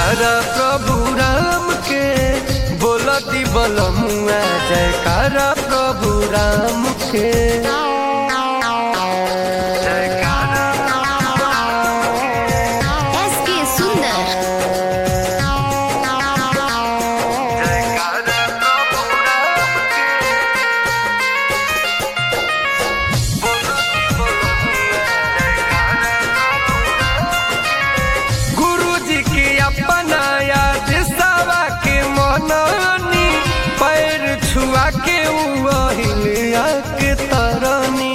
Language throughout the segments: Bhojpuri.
जयकारा प्रभु राम के बोलती बलमुआ जयकारा प्रभु राम के जयकारा एस के सुंदर जयकारा प्रभु राम के बोलती बलमुआ गुरु जी के अपना याद सवा के मननी पैर छुआ के उहिलिया के तरनी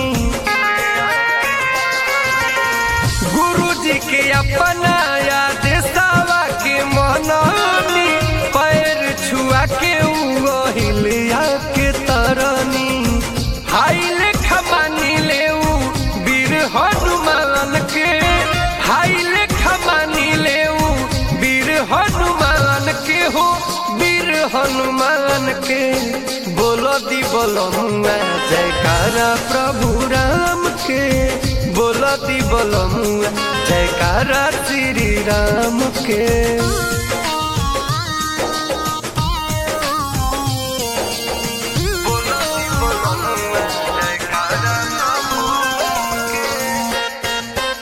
गुरु जी के अपना याद सवा के मननी पैर छुआ के उहिलिया के तरनी हाई लेखा मानी ले वीर हनुमान के हाई लेखा मानी ले वीर हनुमान के हो वीर हनुमान के बोलो दी बोलो मुआ जयकारा प्रभु राम के बोलो दी बोलो मुआ जयकारा श्री राम के बोलो दी बोलो मुआ जयकारा प्रभु राम के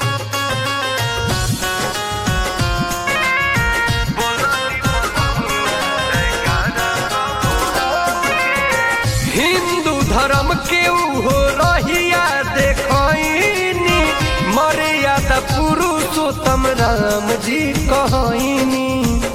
हिंदू धर्म के हो रहिया देखनी मर्यादा पुरुषोत्तम राम जी कहनी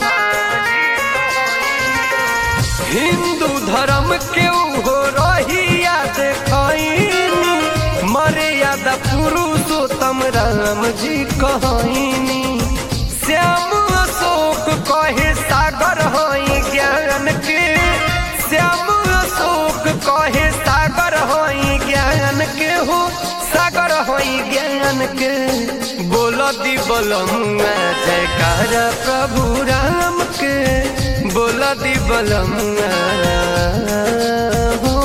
हिंदू धर्म के हो रहिया देखनी मर्यादा पुरुषोत्तम राम जी कहनी श्याम अशोक कहे सागर हई ज्ञान के श्याम अशोक कहे सागर हई ज्ञान के हो सागर हई ज्ञान के बोल दी बलमुआ जयकारा प्रभु राम के बोल दी बलमुआ हो